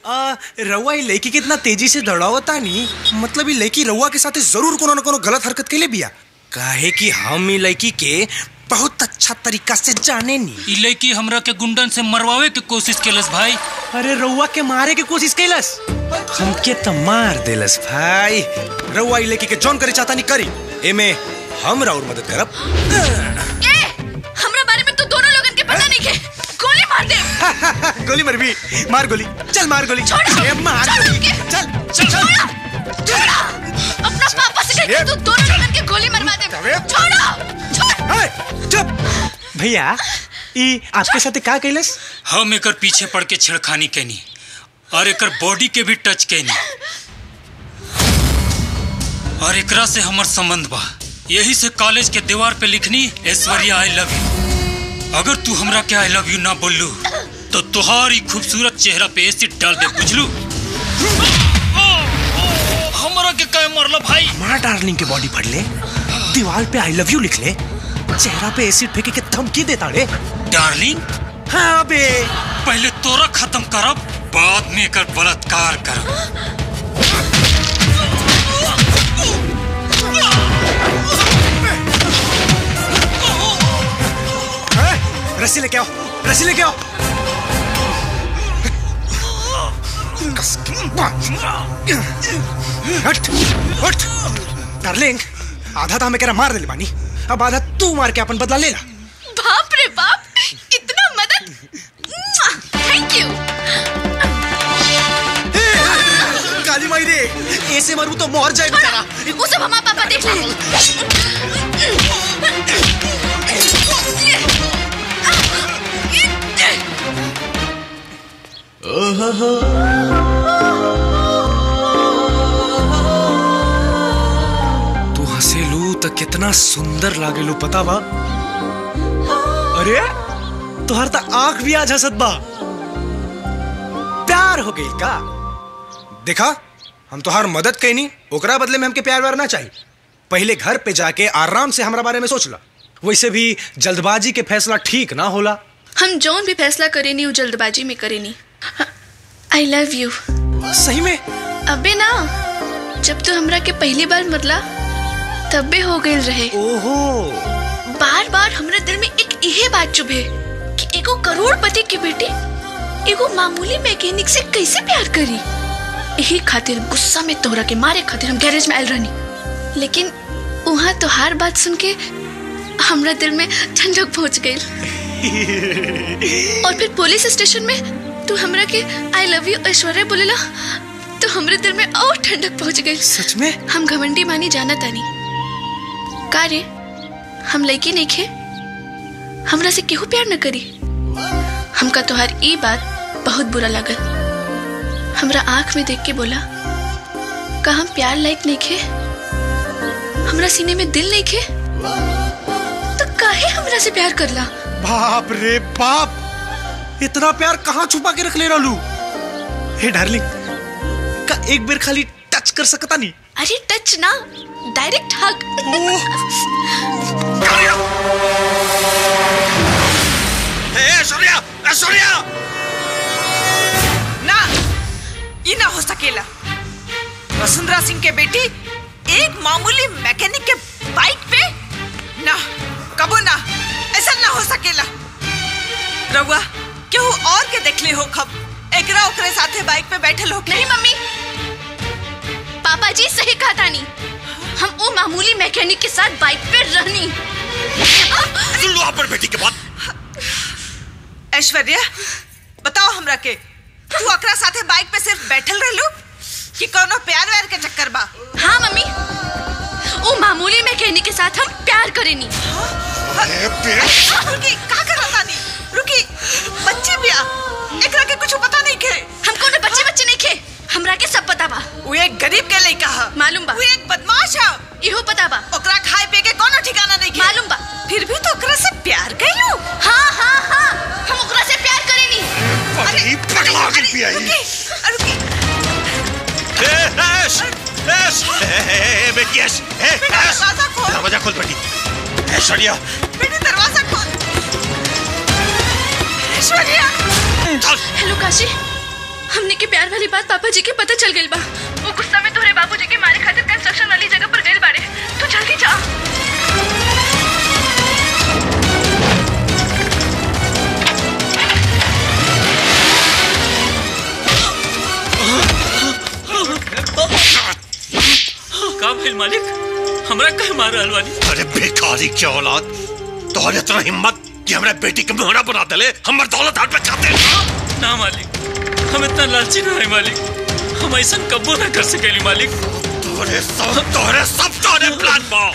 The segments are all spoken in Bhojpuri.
आ, रउआ ई लड़की के इतना तेजी से दौड़ावता नी मतलब ई लड़की रउआ के साथे जरूर कोनो न कोनो गलत हरकत के लिए बिया काहे कि हम ई लड़की के बहुत अच्छा तरीका से जाने नी ई लड़की हमरा के गुंडन से मरवावे के कोशिश केलस भाई अरे रउआ के मारे के कोशिश कैलस हमके तो मार देलस भाई रउआ ई लड़की के जौन करे चाहता नी करी एमे हम राउर मदद करब ए हमरा बारे में तो दोनों लोगन के पता नहीं के गोली मार दे गोली मर भी मार गोली चल मार गोली छोड़ो, ए, मार छोड़ो गोली उनके। चल चल चल छोड़ो छोड़ो अपना पापा से कह के तू दोनों लोगन के गोली मरवा दे अबे। छोड़ो छोड़ ए, चुप भैया ई आपके साथे का कैलस हम एकर पीछे पड़ के छेड़खानी कैनी और एकर बॉडी के भी टच कैनी और एकरा से हमर संबंध बा यही से कॉलेज के दीवार पे लिखनी ऐश्वर्या आई लव यू अगर तू हमरा के आई लव यू ना बोललू तो तुहारी खूबसूरत चेहरा पे एसिड डाल दे बुझलू हमरा के कहे मरला भाई हमारा डार्लिंग के बॉडी फट ले दीवार पे आई लव यू लिख ले चेहरा पे एसिड फेंके के धमकी देता रे डार्लिंग हाँ बे पहले तोरा खत्म करब बाद में एकर बलात्कार करब ए, रस्सी लेके आओ रस्सी लेके आओ कस के बांध। हट हट डार्लिंग आधा तो हमें कह रहा मार दे बानी अब आधा तू मार के अपन बदला ले ला बाप रे बाप इतना मदद थैंक यू काली माई रे ऐसे मरू तो मर जाए बेचारा वो सब हमारा पापा देख ले तू हंसेलू तो कितना सुंदर लागेलू पता बा अरे तुहार तो आंख भी आज हंसत बा प्यार हो गई का देखा हम तुहार मदद कैनी ओकरा बदले में हमके प्यार व्यार ना चाहिए पहले घर पे जाके आराम से हमारा बारे में सोच ला वैसे भी जल्दबाजी के फैसला ठीक ना होला हम जौन भी फैसला करेनी वो जल्दबाजी में करेनी आई लव यू सही में अबे ना जब तू हमरा के पहली बार मरला तबे हो गई रहे ओहो बार बार हमरा दिल में एक यही बात चुभे कि एगो करोड़पति की बेटी एगो मामूली मैकेनिक से कैसे प्यार करी यही खातिर गुस्सा में तोहरा के मारे खातिर हम गैरेज में आयल रहनी लेकिन वहाँ तो हर बात सुन के हमरा दिल में ठंडक पहुंच गई और फिर पुलिस स्टेशन में तू हमरा के आई लव यू ऐश्वर्या बोलेला तो हमरे दिल में और ठंडक पहुंच गई सच में हम घमंडी मानी जाना तानी का रे हम लड़की नहीं खे हमरा से केहू प्यार न करी हमका तोहार ई बात बहुत बुरा लागल हमरा आंख में देख के बोला का हम प्यार लायक नहीं खे हमरा सीने में दिल नहीं खे तो काहे हमरा से प्यार करला बाप रे बाप इतना प्यार कहाँ छुपा के रख ले रहलू हे डार्लिंग का एक बार खाली टच कर सकता नहीं अरे टच ना डायरेक्ट हग ऐश्वर्या ऐश्वर्या ना ये ना हो सकेला वसुंधरा सिंह के बेटी एक मामूली मैकेनिक के बाइक पे ना कबो ना ऐसा ना हो सकेला रउआ केहू और के देखले हो खब एकरा ओकरे साथे बाइक पे बैठल हो नहीं मम्मी पापा जी सही कहा तानी हम वो मामूली मैकेनिक के साथ बाइक पे रहनी सुन लो अपन बेटी के बात ऐश्वर्या बताओ हमरा के तू ओकरा साथे बाइक पे सिर्फ बैठल रहलू कि कोनो प्यार व्यार के चक्कर बा हाँ मम्मी वो मामूली मैकेनिक के साथ हम प्यार करेनी रुकी का करत तानी रुकी बच्ची बिया एकरा के कुछ पता नहीं के हमको ने बच्चे बच्चे नहीं खे हमरा के सब पता बा वो एक गरीब के लइका ह मालूम बा वो एक बदमाश है इहो पता बा ओकरा खाए पिए के कोनो ठिकाना नहीं के मालूम बा फिर भी तो ओकरा से प्यार कैलू हाँ हाँ हाँ हम ओकरा से प्यार करेनी पगली पगला के पिया रुकी रुकी ए ऐश ऐश ए ए ए बेटी ऐश ए बेटा, ऐश दरवाजा खोल। दरवाजा खोल बेटी ऐश्वर्या बेटी दरवाजा खोल ऐश्वर्या चल हेलो काशी हमने के प्यार वाली बात पापा जी के पता चल गई बा वो गुस्सा में तोहरे बाबूजी के मारे खातिर कंस्ट्रक्शन वाली जगह पर गए बाड़े तू जल्दी जा का भइल मालिक हमरा कहे मार रहल बानी अरे बेकारी क्या औलाद तोहरे इतना हिम्मत कि हमरा बेटी के मोहरा बना देले हमर दौलत हाथ में खाते ना मालिक हम इतना लालची ना है मालिक हम ऐसा कबो ना कर सकेली मालिक तोहरे सब तोहरे सब तोहरे प्लान बा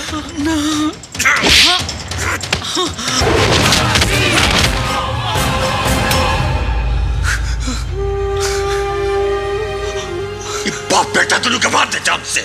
ये बाप बेटा दोनों के मार दे जान से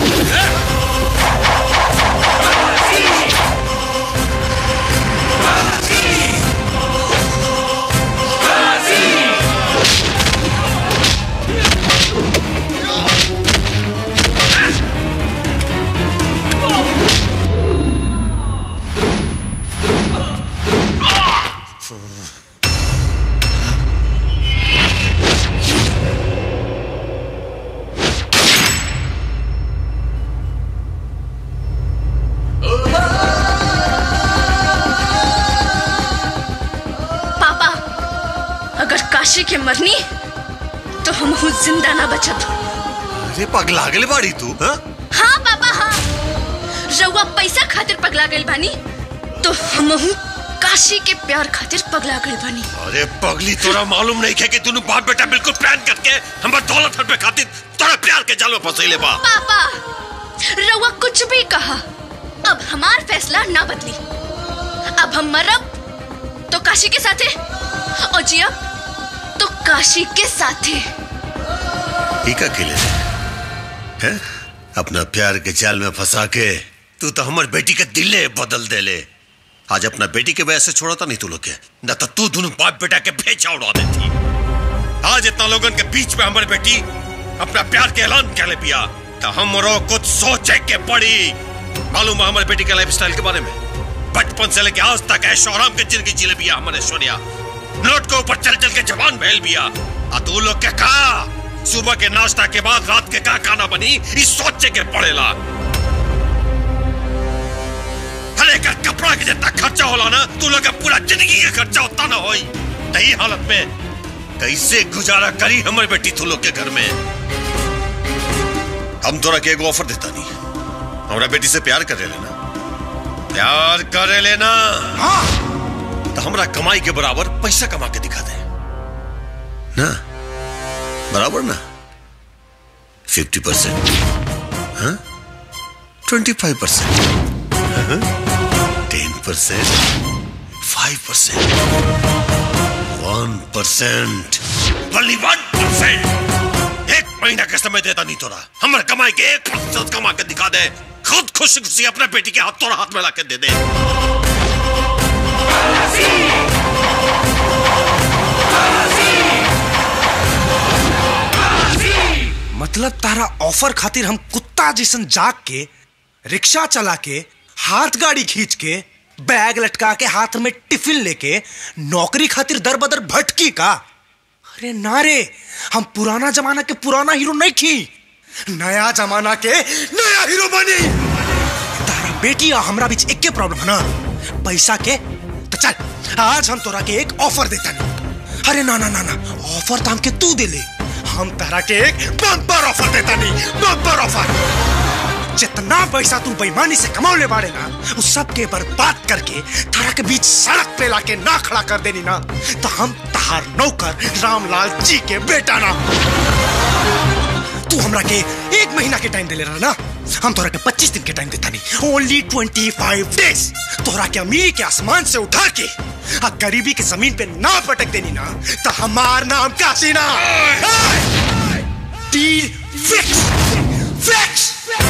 पापा अगर काशी के मरनी तो हम हूँ जिंदा ना बचब अरे पगला गले बाड़ी तू हाँ हाँ पापा हाँ रउआ पैसा खातिर पगला गइल बानी तो हम हूँ काशी के प्यार खातिर पगला गइल बानी अरे पगली तोरा मालूम नहीं है कि तूने बाप बेटा बिल्कुल प्लान करके हमारे दौलत हट पे खातिर तोरा प्यार के जाल में फंसैले बा पापा रउआ कुछ भी कहा अब हमार फैसला ना बदली अब हम मरब तो काशी के साथे और जियब तो काशी के साथे ठीक अकेले हैं अपना प्यार के जाल में फंसा के तू तो हमारे बेटी के दिले बदल दे ले आज अपना बेटी के वजह से छोड़ा था नहीं तू लोग के न तो तू दोनों बाप बेटा के भेजा उड़ा देती आज इतना लोगन के बीच में हमारी बेटी अपना प्यार के ऐलान कर ले पिया तो हमरो कुछ सोचे के पड़ी मालूम है हमारे बेटी के लाइफ स्टाइल के बारे में बचपन से लेके आज तक ऐशो आराम के जिंदगी जी ले बिया हमारे ऐश्वर्या नोट के ऊपर चल चल के जवान बहल बिया आ तू लोग के कहा सुबह के नाश्ता के बाद रात के का खाना बनी इस सोचे के पड़ेला हर एक कपड़ा के जितना खर्चा होला ना तू लोग का पूरा जिंदगी का खर्चा उतना ना होई तही हालत में कैसे गुजारा करी हमारी बेटी तू लोग के घर में हम तोरा के एगो ऑफर देता नहीं हमारा बेटी से प्यार करे लेना प्यार करे लेना तो हमरा कमाई के बराबर पैसा कमा के दिखा दे ना बराबर ना fifty percent twenty five percent ten percent five percent one percent only one percent एक महीना का समय देता नहीं तोरा हमारे कमाई के एक प्रतिशत कमा के दिखा दे खुद खुशी खुशी अपने बेटी के हाथ तोरा हाथ में ला के दे दे मतलब तारा ऑफर खातिर हम कुत्ता जैसन जाग के रिक्शा चला के हाथ गाड़ी खींच के बैग लटका के हाथ में टिफिन लेके नौकरी खातिर दर बदर भटकी का अरे ना रे हम पुराना जमाना के पुराना हीरो नहीं थी नया जमाना के नया हीरो बनी तारा बेटी और हमरा बीच एक प्रॉब्लम है ना पैसा के तो चल आज हम तोरा के एक ऑफर देता नहीं अरे ना ना ना ना ऑफर तो हमके तू दे ले हम तारा के एक बम्पर ऑफर देता नहीं बम्पर ऑफर जितना पैसा तू बेईमानी से कमाने बाड़े ना उस सब के बर्बाद करके तारा के बीच सड़क पे लाके ना खड़ा कर देनी ना तो हम तहार नौकर रामलाल जी के बेटा ना तू हमरा के एक महीना के टाइम दे ले रहा ना हम तोरा के 25 दिन के टाइम देता नहीं ओनली 25 डेज तोरा के अमीरी के आसमान से उठा के आ गरीबी के जमीन पे ना पटक देनी ना तो हमार नाम काशी ना डील फिक्स फिक्स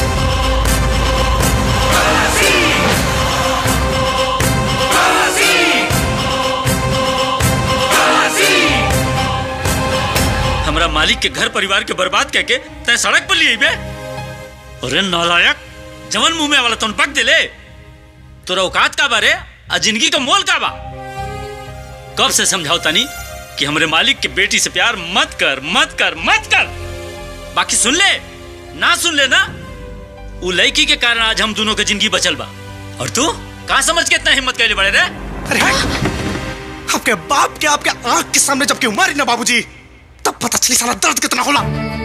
हमरा मालिक के घर परिवार के बर्बाद करके तय सड़क पर लिए बे अरे नालायक जवन मुंह में वाला तुम पक दिले तोरा औकात का बारे आ जिंदगी का मोल का बा कब से समझाओ तनी कि हमरे मालिक के बेटी से प्यार मत कर मत कर मत कर बाकी सुन ले ना सुन ले ना उ लड़की के कारण आज हम दोनों के जिंदगी बचल बा और तू कहाँ समझ के इतना हिम्मत कैले बड़े रे अरे आपके बाप के आपके आंख के सामने जब क्यों मारी ना बाबूजी तब पता चली साला दर्द कितना होला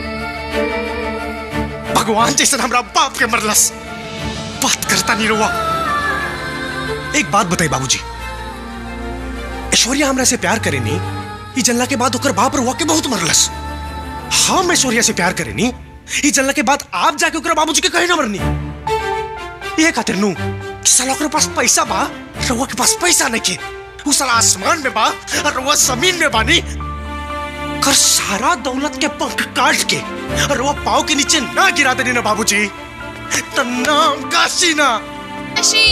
भगवान जैसे हमरा बाप के मरलस बात करता नहीं रुआ एक बात बताई बाबूजी ऐश्वर्या हमरा से प्यार करे नी ई जल्ला के बाद ओकर बाप रुआ के बहुत मरलस हम ऐश्वर्या से प्यार करे नी ई जल्ला के बाद आप जाके ओकरा बाबूजी के कहे ना मरनी ये खातिर नू कि साला ओकरे पास पैसा बा रुआ के पास पैसा नहीं के उ साला आसमान में बा और रुआ जमीन में बानी कर सारा दौलत के पंख काट के और वो पाव के नीचे ना गिरा देनी ना बाबूजी तो नाम काशी ना काशी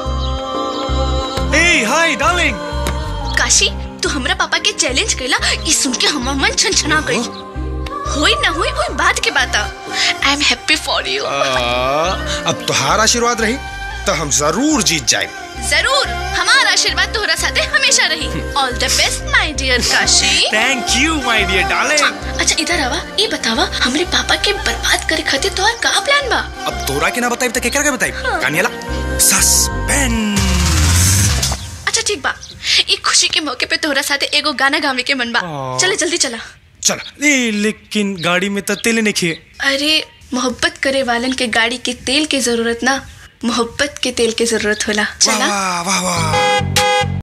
ए हाय डार्लिंग काशी तू हमरा पापा के चैलेंज कैला ई सुन के हमर मन छनछना गई होई ना होई ओई बात के बात I am happy for you अब तुहार आशीर्वाद रही तो हम जरूर जीत जाए जरूर हमारा आशीर्वाद तोहरा साथे हमेशा रही all the best my dear Kashi thank you my dear darling अच्छा इधर आवा ये बतावा हमरे पापा के बर्बाद करे खातिर तोहर का प्लान बा अब तोरा के ना बताई तो केकरा के बताई कानियाला सस्पेंस अच्छा ठीक बा ई खुशी के मौके पे तोहरा साथे एगो गाना गावे के मन बा आ। चले जल्दी चला चल ए लेकिन गाड़ी में तो तेल नहीं खिए अरे मोहब्बत करे वालन के गाड़ी के तेल के जरूरत ना मोहब्बत के तेल के जरूरत होला वाह चला वाह वाह वाह